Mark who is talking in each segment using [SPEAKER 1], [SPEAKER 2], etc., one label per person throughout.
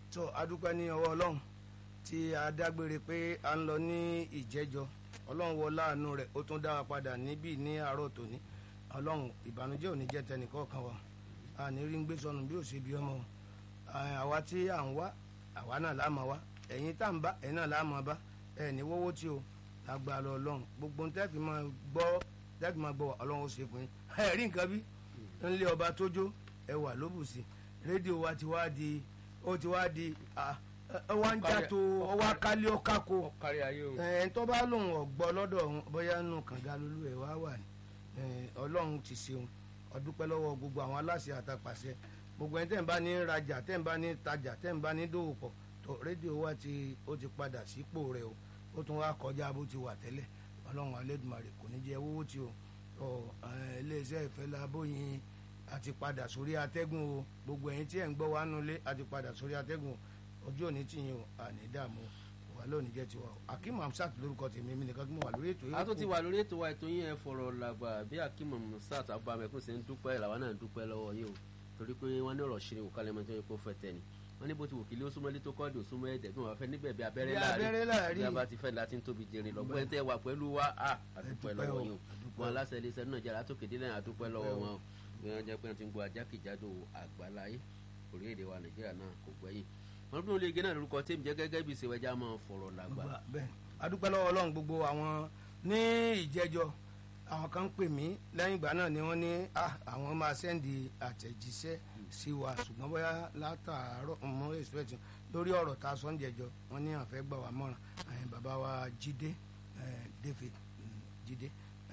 [SPEAKER 1] tó adúpẹ́ ní ọwọ́ ọlọ́run tí a dágbére pé a ń lọ ní ìjẹ́jọ́ ọlọ́run wọ láàánú rẹ̀ ó tún dá wa padà níbí ní àárọ̀ tòní ọlọ́run ìbànújẹ́ ò ní jẹ́ tẹnìkọ̀ọ̀kan wa a ní rí ń gbé sọnù bí ó ṣe bí ọmọ àwa tí à ń wá àwa náà láàmú wa ẹ̀yin tá à ń bá ẹ̀yin náà láàmú bá ẹ̀ ní wọ́wọ́ tí o lágbára ọlọ́run gbogbo ń tẹ́fì máa gbọ́ tẹ́fì máa gbọ́ ọlọ́run ó ṣe fún yín ẹ̀ rí nǹkan bí ńlé ọba tójó ẹwà lóbùsì rédíò wa ti wá di ó ti wá di ọwọ́ ń já tó ọwọ́ akálẹ̀ ọ̀kákó
[SPEAKER 2] kárí ayé o.
[SPEAKER 1] ẹ̀ẹ́n tó bá lòun ọ̀gbọ́ lọ́dọ̀ òun bóyá nù kànga lulú ẹ̀ wá wà ní ọlọ́run ti ṣeun ọdúpẹ́ lọ́wọ́ gbogbo àwọn aláṣẹ àtàpàṣẹ gbogbo ẹni tẹ́ ń bá ní rajà tẹ́ ń bá ní tajà tẹ́ ń bá ní dòwò pọ̀ tó rédíò wa ti ó ti padà sípò rẹ̀ o ó tún wá kọjá bó ti wà tẹ́lẹ̀ ọlọ́run alẹ́dùnmarè kò ní jẹ́ owó tí o iléeṣẹ́ ìfẹ́ labóyin àti padà sórí atẹ́gùn o gbogbo ẹ̀yin tí ẹ̀ ń gbọ́ wa nulẹ̀ àti padà sórí atẹ́gùn ojú òní tìyín o àní dààmú wà lónìí jẹ́ tiwa o akeem hamsat lórúkọ tèmi mi nìkan kí mo wà lórí ètò yìí.
[SPEAKER 2] a tún ti wà lórí ètò wa ètò yín ẹ fọ̀rọ̀ làgbà bí akeem hamsat abamẹkùn ṣe ń dúpẹ́ làwa náà ń dúpẹ́ lọ́wọ́ yín o torí pé wọ́n ní ọ̀rọ̀ ṣe òkàlẹ̀ mọ́tò yẹn kó fẹ́ tẹ̀ ni wọ́n ní bó ti wò kí lé ó súnmọ́ lé tó kọ́ọ̀dù súnmọ́ ẹ̀dẹ̀ bí wọ́n fẹ́ níbẹ̀ bí abẹ́rẹ́ láàrin bí a bá ti fẹ́ láti ń tóbi jẹrin lọ́gbọ́n tẹ́ wà pẹ̀lú wa a àdúpẹ́ lọ́wọ́ yín o wọn aláṣẹ iléeṣẹ́ náà jẹ́ àtòkè délẹ̀ àdúpẹ́ lọ́wọ́ wọn o bí wọ́n jẹ́ pé wọ́n ti ń gbọ́ ajákèjádò àgbáláyé orílẹ̀-èdè wa nàìjíríà náà kò gbẹ́yìn wọn bí wọn lè gé náà lórúkọ tèmi jẹ́ gẹ́gẹ́ bí ìṣèwẹ́jà máa fọ̀rọ̀ làgbà.
[SPEAKER 1] bẹ́ẹ̀ adúpẹ́ lọ́wọ́ ọlọ́run gbogbo àwọn ní ìjẹ́jọ́ àwọn kan ń pè mí lẹ́yìn ìgbà náà ni wọ́n ní àwọn máa sẹ́ndì àtẹ̀jíṣẹ́ sí wa ṣùgbọ́n bóyá látàárọ̀ mọ́ expect lórí ọ̀rọ̀ tá a sọ ń jẹjọ́ wọ́n ní àfẹ́ gbà wá mọ́ràn bàbá wa jíde david jíde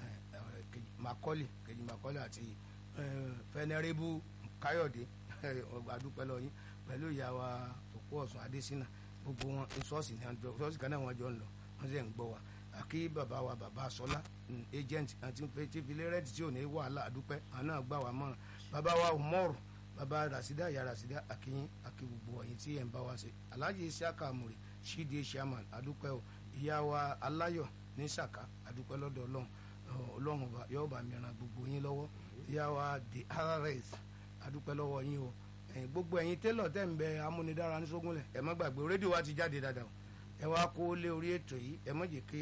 [SPEAKER 1] makọ́lì kejì makọ́lì àti fẹnẹrẹ́bù káyọ̀dé adúpẹ́ lọ yín pẹ̀lú ìyá wa òkú ọ̀sùn adésínà gbogbo wọn ṣọ́ọ̀ṣì ní àjọ ṣọ́ọ̀ṣì kan náà wọ́n jọ ń lọ wọ́n sì ń gbọ́ wa àkí bàbá wa bàbá sọlá agent àti tí filẹ̀ rẹ́ẹ̀tì tí ò ní wàhálà àdúpẹ́ àwọn náà gbà wá mọ́ràn bàbá wa umoru bàbá rasida ya rasida akínyín akí gbogbo ọ̀yin tí ẹ̀ ń bá wa ṣe alhaji isiaka amuri shidi shaman àdúpẹ́ o ìyá wa aláyọ̀ ní sàká àdúpẹ́ lọ́dọ̀ ọlọ́run ọlọ́run yóò bá mi ràn gbogbo yín lọ́wọ́ ìyá wa the rs àdúpẹ́ lọ́wọ́ yín o gbogbo ẹ̀yin tẹ́lọ̀ tẹ́ ń bẹ amúnidára ní sógúnlẹ̀ ẹ má gbàgbé rédíò wa ti jáde dáadáa o ẹ wá kó lé orí ètò yìí ẹ má jẹ́ kí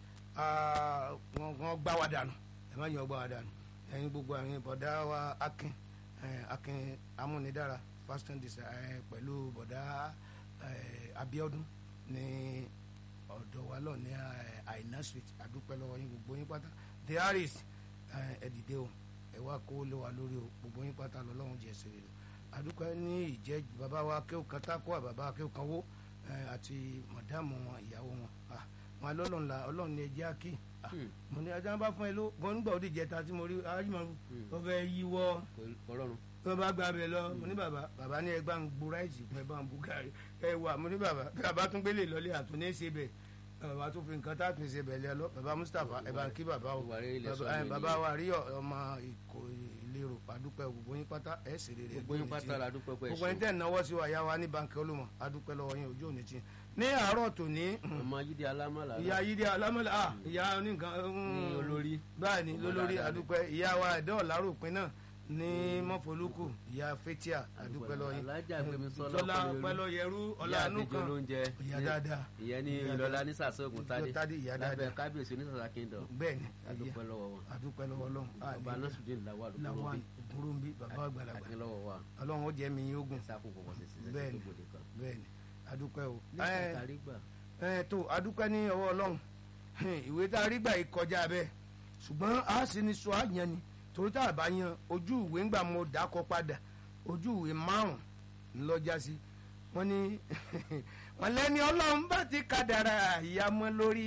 [SPEAKER 1] wọ́n gbá wa dànù ẹ má jẹ́ wọ́n gbá wa dànù ẹ̀yin gbogbo ẹ̀yin bọ̀dá wa akin akin amúnidára fashion design pẹ̀lú bọ̀dá abiodun ní ọ̀dọ̀ wa lọ ní àìná street àdúpẹ́ lọ́wọ́ yín gbogbo yín pátá the harris ẹ dìde o ẹ wá kó lé wa lórí o gbogbo yín pátá lọ́lọ́run jẹ́ ẹsẹ̀ rẹ̀ àdúpẹ́ ní ìjẹ́ bàbá wa akéwù kan tákó àbàbá akéwù kan wó àti mọ̀dáàmù wọn ìyàwó wọn wọn alọ́lọ́run la ọlọ́run ní ẹjẹ́ àkì mo ní ajá bá fún ẹ ló wọn nígbà òdì jẹta tí mo rí arájúmọ̀ wọn fẹ́ yíwọ́ wọn bá gba abẹ lọ mo ní bàbá bàbá ní ẹgbà ń gbó ráìsì fún ẹ bá ń bú gàrí ẹ wà mo ní bàbá bàbá tún gbélé lọlé àtúnṣe ṣe bẹ bàbá tún fi nǹkan tá a tún ṣe bẹ̀ lẹ lọ bàbá Mustapha ẹ bá ń kí bàbá o bàbá wa rí ọmọ ìkó lérò adúpẹ́ gbogbo yín pátá ẹ̀ sì rere
[SPEAKER 2] gbogbo yín pátá la dúpẹ́ pẹ́
[SPEAKER 1] gbogbo yín tẹ̀ náwó sí wa yá wa ní bánkì olùmọ̀ adúpẹ́ lọ́wọ́ yín ojú òní tí ní àárọ̀ tòní.
[SPEAKER 2] ọmọ yídí alámọ̀lá.
[SPEAKER 1] ìyá yídí alámọ̀lá ah ìyá oníkan.
[SPEAKER 2] ní olórí.
[SPEAKER 1] báyìí ní lólórí adúpẹ́ ìyá wa ẹ̀dọ́ ọ̀làròpin náà ní mọ́fọ́lùkù ìyá fetia adúpẹ́ lọ́wọ́ yín.
[SPEAKER 2] alájà gbẹmí
[SPEAKER 1] sọlá pẹlọ yẹrú ọ̀làánú kan ìyá dáadáa.
[SPEAKER 2] ìyẹn ní ìlọlá ní sàṣọgùn tádé
[SPEAKER 1] tádé ìyá dáadáa
[SPEAKER 2] lábẹ́ kábíyèsí onísàsà kingdom.
[SPEAKER 1] bẹ́ẹ̀ni
[SPEAKER 2] adúpẹ́ lọ́wọ́ wọn.
[SPEAKER 1] adúpẹ́ lọ́wọ́ lọ́wọ́.
[SPEAKER 2] ọba nọ́sùdín làwọn àlùkò
[SPEAKER 1] làwọn burúkú bàbá àgbàlagbà
[SPEAKER 2] àti lọ́wọ́ wa.
[SPEAKER 1] ọlọ́run ó jẹ́ mi yín ogun.
[SPEAKER 2] sáfù kọ̀kọ́ sí sísẹ́
[SPEAKER 1] bẹ́ẹ̀ni
[SPEAKER 2] tó gbòde kan.
[SPEAKER 1] bẹ́ẹ̀ni adúpẹ́ o.
[SPEAKER 2] ní sàkárí gbà.
[SPEAKER 1] ẹ tó adúpẹ́ ní ọwọ́ ọlọ́run ìwé tá a rí gbà yìí kọjá bẹ́ẹ̀ ṣùgbọ́n a sì ní sọ àyàn ni torí tá a bá yan ojú ìwé ńgbà mo dákọ padà ojú ìwé márùn ńlọjá sí wọ́n ní wọ́n lẹ́ni ọlọ́run bá ti kádàrá ìyàmọ́ lórí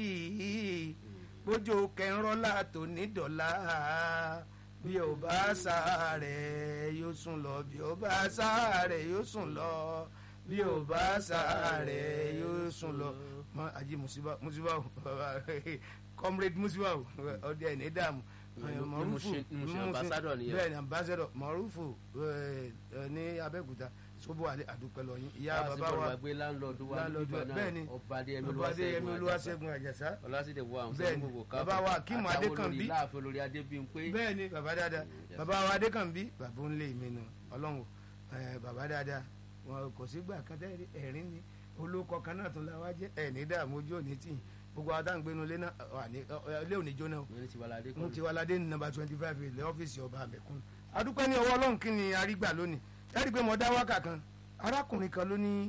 [SPEAKER 1] bójú kẹrànlá tó ní dọ̀là bí o bá sáré yóò sùn lọ bí o bá sáré yóò sùn lọ bí o bá sáré yóò sùn lọ mọ ají musiba musiba o comrade musiba o ọdẹ ẹni dààmú mọrúfù bẹ́ẹ̀ ni ambassador mọrúfù ní abẹ́òkúta sóbò àdúpẹ́ lọ́yìn ìyá bàbá wa
[SPEAKER 2] láńlọ́ọ̀dù
[SPEAKER 1] bẹ́ẹ̀ ni
[SPEAKER 2] ọba
[SPEAKER 1] adéyẹmí olúwaṣẹ́gun àjàsá
[SPEAKER 2] ọlásìdè wà àwọn
[SPEAKER 1] bẹ́ẹ̀ ni bàbá wa akíìmù adékànbí
[SPEAKER 2] láàfin olórí adébíyìnpé
[SPEAKER 1] bẹ́ẹ̀ ni bàbá dáadáa bàbá wa adékànbí bàbá ńlẹ̀ mi nù ọlọ́run bàbá dáadáa wọn kò sígbà kan tẹ́ ẹ̀rín ni olóko kan náà tún la wá jẹ́ ẹ̀ ní dààmú ojú òní tì gbogbo adáǹgbénu ilé náà wà ní ilé òní jóná o
[SPEAKER 2] wọ́n ní tiwalade
[SPEAKER 1] mo ti wá ládé ní nọ́mbà twenty five ilé ọ́fíìsì ọba àmẹ̀kún adúpẹ́ ní ọwọ́ ọlọ́run kí ni arígbà lónìí ẹ̀rí pé mo dá wákà kan arákùnrin kan ló ní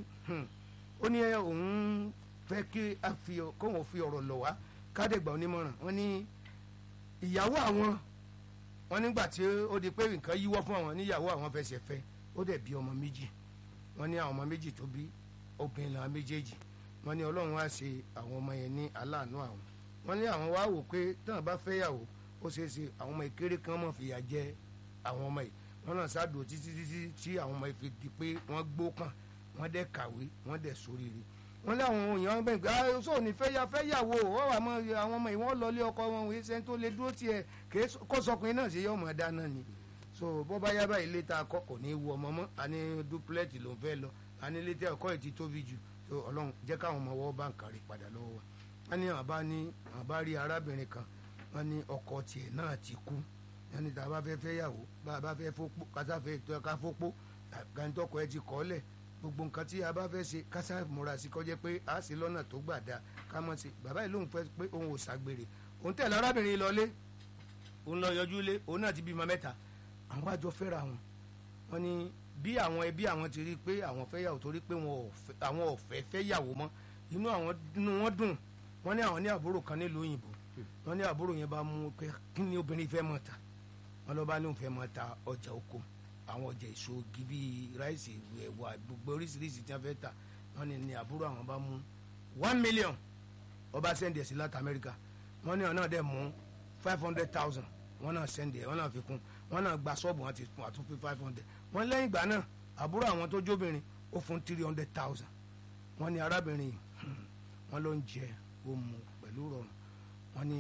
[SPEAKER 1] ó ní òun fẹ́ kí a fi kóun fi ọ̀rọ̀ lọ̀ wá kádẹ́gbà onímọ̀ràn wọ́n ní ìyàwó àwọn wọ́n nígbà tí ó di pé nǹkan yíwọ́ fún àwọn níyàwó àwọn fẹsẹ̀ fẹ́ ó dẹ̀ bí ọmọ méjì wọ́n ní àwọn ọmọ méjì tó bí obìnrin làwọn méjèèjì wọ́n ní ọlọ́run wá ṣe àwọn ọmọ yẹn ní aláàánú àwọn wọ́n ní àwọn wá wò pé táwọn bá fẹ́ yàwó ó ṣeé ṣe àwọn ọmọ ìkéré kan mọ̀ fìyà jẹ àwọn ọmọ yìí wọ́n náà ṣáàdùn títí títí tí àwọn ọmọ yìí fi di pé wọ́n gbó kàn wọ́n dẹ̀ kàwé wọ́n dẹ̀ sóríire wọ́n lé àwọn èèyàn bẹ́ẹ̀ pé ah sọ ní fẹ́ ya fẹ́ yàwó wọ́n wà mọ́ àwọn ọmọ yìí wọ́n lọ lé ọkọ wọn wòye sẹ́ni tó lè dúró tiẹ̀ kó sọkùnrin náà ṣe yọ ọmọ dáná ni so bó bá yá báyìí létà akọ kò ní í wu ọmọ mọ́ àní duplex ló ń fẹ́ lọ àní létà ọkọ yìí ti tóbi jù so ọlọ́run jẹ́ káwọn ọmọ wọ́n bá ń kárí padà lọ́wọ́ wa wọ́n ní àwọn bá ní àwọn bá rí arábìnrin kan wọ́n ní ọkọ tiẹ̀ náà ti kú wọ́n ní tá a bá fẹ́ fẹ́ yàwó bá a bá fẹ́ fọ́pó kásáfẹ́ tó ká fọ́pó gàǹtọ́kọ ẹ ti kọ́ lẹ̀ gbogbo nǹkan tí a bá fẹ́ ṣe kásá múra sí kọjá pé a sì lọ́nà tó gbà dáa ká mọ̀ sí bàbá yìí lóun fẹ́ pé òun ò ṣàgbèrè òun tẹ̀lé arábìnrin lọlé òun lọ yọjú lé òun náà ti bímọ mẹ́ta àwọn àjọ fẹ́ra wọn wọn ni bí àwọn ẹbí àwọn ti rí i pé àwọn fẹ́ yàwó torí pé àwọn ò fẹ́ fẹ́ yàwó mọ́ inú àwọn inú wọn dùn wọn ní àwọn ní àbúrò kan nílùú òyìnbó wọn ní àbúrò yẹn bá mú pé kí ni obìnrin fẹ́ mọ̀ ta wọn lọ bá ní òun fẹ́ mọ̀ ta ọjà oko àwọn ọjà èso igi bíi ráìsì ẹ̀wà gbogbo oríṣiríṣi tí wọ́n fẹ́ tà wọ́n ní ní àbúrò àwọn bá mú one million ọba sẹ́ndì ẹ̀ sí láti amẹ́ríkà wọ́n ní ọ̀nà dẹ̀ mú five hundred thousand wọ́n náà sẹ́ndì ẹ̀ wọ́n náà fi kún wọ́n náà gba ṣọ́ọ̀bù wọn ti fún àtúnfi five hundred wọ́n lẹ́yìn ìgbà náà àbúrò àwọn tó jóbìnrin ó fún three hundred thousand wọ́n ní arábìnrin wọ́n ló ń jẹ ó mu pẹ̀lú rọrùn wọ́n ní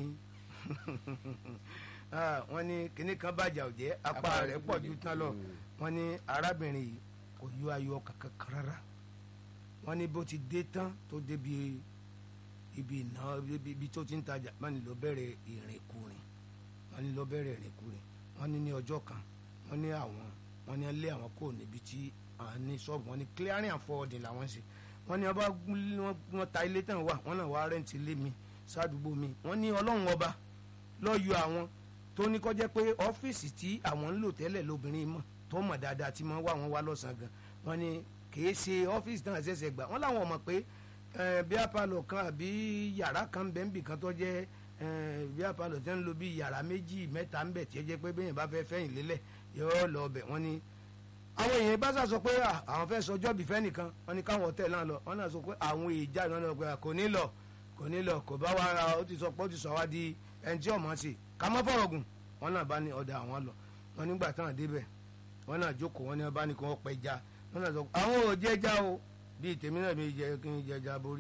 [SPEAKER 1] wọ́n ní kinní kan bàjẹ́ òjẹ́ apá rẹ̀ pọ̀ ju tán lọ wọ́n ní arábìnrin yìí kò yọ ayọ̀ kankan rárá wọ́n ní bó ti dé tán tó débi ibi ìná ibi tó ti ń tajà wọ́n ní ló bẹ̀rẹ̀ ìrìnkúrìn wọ́n ní ló bẹ̀rẹ̀ ìrìnkúrìn wọ́n ní ní ọjọ́ kan wọ́n ní àwọn wọ́n ní lé àwọn kò níbi tí àwọn ní ṣọ́ọ̀bù wọ́n ní clearing and forwarding làwọn ṣe wọ́n ní ọba wọ́n ta ilé tán wà wọ́n náà wá rẹ́ǹtì ilé mi sádùúgbò mi wọ́n ní ọlọ́run ọba lọ́ọ́ yọ àwọn tó ní kọ́ jẹ́ pé ọ́fíìsì tí àwọn ń lò tẹ́lẹ̀ lóbìnrin mọ̀ tó mọ̀ dáadáa tí wọ́n wá wọn wá lọ́sàn-án gan wọ́n ní kìí ṣe ọ́fíìsì náà ṣẹ̀ṣẹ̀ gbà wọ́n láwọn mọ̀ pé bí apalọ̀ kan àbí yàrá kan bẹ́ẹ̀ nbì kan tó jẹ́ bí apalọ̀ tẹ́ ń lo bí yàrá méjì mẹ́ta ń bẹ̀ tí ẹ jẹ́ pé bẹ́ẹ̀ bá fẹ́ fẹ́yìn lélẹ̀ yóò lọ bẹ̀ wọ́n ní. àwọn èèyàn bá sọ pé àwọn fẹ́ sọjọ́ bí fẹ́ nìkan wọ́n ní káwọn hotel náà lọ wọ́n náà sọ pé àwọn èèjà náà lọ pé kò ní lọ kò ní lọ kò bá wa ó ti sọ pé ó ti sọ wá di ẹni tí ọmọ sí ká mọ́ fọ̀rọ̀ gùn wọ́n náà bá ní ọ̀dà àwọn lọ wọ́n nígbà táwọn débẹ̀ wọ́n náà jókòó wọ́n ní wọ́n bá ní kí wọ́n pẹ́ já wọ́n náà sọ pé àwọn ò jẹ́ já o bíi tèmi náà mi jẹ kí n jẹ já borí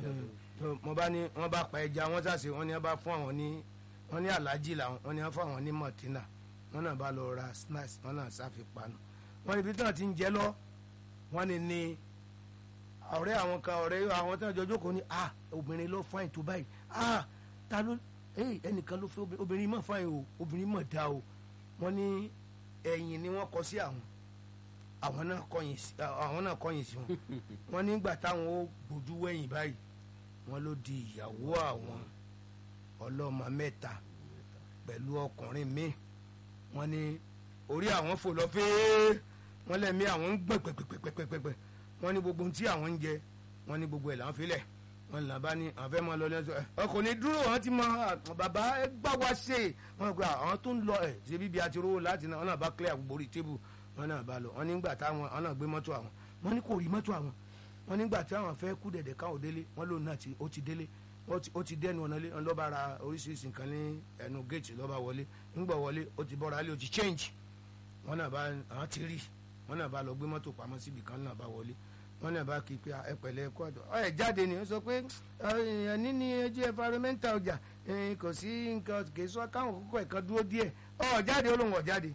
[SPEAKER 1] mo bá ní wọ́n bá pa ẹja wọ́n sàṣe wọ́n ní wọ́n bá fún àwọn ní wọ́n ní aláàjì làwọn wọ́n ní wọ́n fún àwọn ní mọ̀tínà wọ́n náà bá lọ ra snacks wọ́n náà sáfi panu wọ́n níbi tí wọ́n ti ń jẹ lọ wọ́n ní ní ọ̀rẹ́ àwọn kan ọ̀rẹ́ àwọn tí wọ́n jọ jókòó ní ah obìnrin ló fáìn tó báyìí ah ta ló ẹnìkan ló fẹ́ obìnrin mọ̀ fáìn o obìnrin mọ̀ dá o wọ́n ní ẹ̀yìn ni wọ́n kọ sí àwọn àwọn náà kọ̀yìn sí àwọn náà kọ̀yìn sí wọn wọ́n nígbà táwọn ó gbójú wẹ̀yìn báyìí wọ́n ló di ìyàwó àwọn ọlọ́mọ mẹ́ta pẹ̀lú ọkùnrin míì wọ́n ní orí àwọn fò lọ fẹ́ẹ́ wọ́n lẹ́mí àwọn ń gbọ̀n pẹ̀pẹ̀pẹ̀pẹ̀pẹ̀ wọ́n ní gbogbo tí àwọn ń jẹ wọ́n ní gbogbo ẹ̀ là ń filẹ̀ wọ́n là bá ní àwọn fẹ́ mọ lọ lẹ́sọ̀ ẹ̀ ọkọ̀ ní dúró wọ́n ti mọ bàbá ẹ gbà wá ṣe wọ́n gba àwọn tó ń lọ ẹ̀ ṣe bíbi àti rówó láti náà wọ́n náà bá clear gbogbo orí tébù wọ́n náà bá lọ wọ́n nígbà táwọn wọ́n náà gbé mọ́tò àwọn wọ́n ní kò rí mọ́tò àwọn wọ́n nígbà tí àwọn fẹ́ kú dẹ̀dẹ̀ káwọn délé wọ́n lòun náà ó ti délé ó ti dẹnu ọ̀nà lé wọn lọ́ba ra oríṣiríṣi nǹkan ní ẹnu géètì lọ́ba wọlé ńgbà wọlé ó ti bọ́ra lé ó ti change wọ́n náà bá àwọn ti rí wọ́n náà bá lọ gbé mọ́tò pamọ́ síbi kan náà bá wọlé wọ́n náà bá kí pé ẹ pẹ̀lẹ́ ẹ̀kọ́ àdó ẹ jáde ni ó sọ pé ẹni ní ẹjẹ environmental ọjà kò sí nǹkan kì í sọ káwọn kókó ẹ̀kan dúró díẹ̀ ọ jáde ó lóun ọ̀ jáde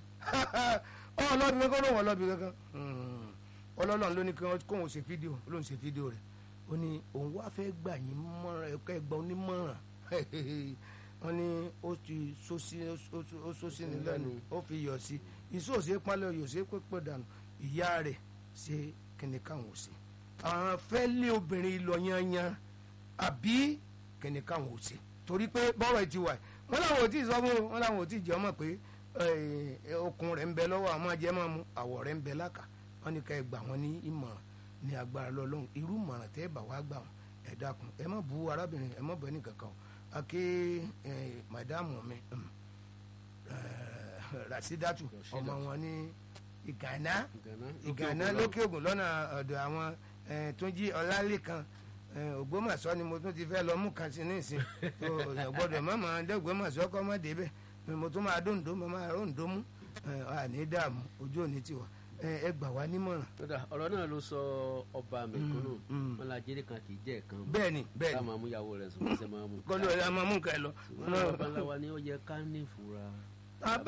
[SPEAKER 1] ọ lọ́bi kankan lóun ọ̀ lọ́bi kankan ọlọ́lọ́run ló ní kí wọ́n kóun ṣe fídíò lóun ṣe fídíò rẹ̀ ó ní òun wá fẹ́ gbà yín mọ́ràn ẹ̀kọ́ ẹ̀gbọ́n onímọ̀ràn wọ́n ní ó ti sósì ní lẹ́nu ó fi yọ̀ sí ìṣòṣe pálẹ̀ yòṣe pépè dànù ìyá rẹ̀ ṣe kíni káwọn ò ṣe àwọn fẹ́ lé obìnrin lọ yanyan àbí kíni káwọn ò ṣe torí pé bọ́rọ̀ ẹ ti wà wọ́n làwọn ò tí ì sọ fún wọn làwọn ò tí ì jẹ́ ọmọ pé okun rẹ̀ ń bẹ lọ́wọ́ àwọn ajẹ́ máa mu àwọ̀ rẹ̀ ń bẹ láka wọ́n ní ká ẹ gbà wọ́n ní ìmọ̀ràn ní agbára lọ́lọ́run irú ìmọ̀ràn tẹ́ ẹ bá wá gbà wọ́n ẹ dákun ẹ má bu arábìnrin ẹ má bọ ẹnì kankan o ake màdàmù mi rasidatu ọmọ wọn ní ìgànná ìgànná lókè ògùn lọ́nà ọ̀dọ̀ àwọn túnjí ọlálẹ́kan ògbómọ̀ṣọ́ ni mo tún ti fẹ́ lọ mú kan sí ní ìsìn gbọ́dọ̀ mọ́mọ́ dẹ́gbọ́mọ̀ṣọ́ kọ́ mọ́ débẹ̀ mo tún máa dóńdó mo máa róńdó mú àní dààmú ojú òní tiwa ẹ gbà wá nímọ̀ràn.
[SPEAKER 2] ọ̀rọ̀ náà ló sọ ọba mẹ̀kúnnù wọn la jẹ́rìí kan kì í jẹ́ ẹ̀kan.
[SPEAKER 1] bẹ́ẹ̀ni bẹ́ẹ̀ni
[SPEAKER 2] ká máa mú ìyàwó rẹ̀ sùn kó sẹ́ máa mú.
[SPEAKER 1] kọ́lọ́ ẹ̀ máa mú nǹkan ẹ lọ.
[SPEAKER 2] ọba ńlá wa ni ó yẹ ká ní ìfura.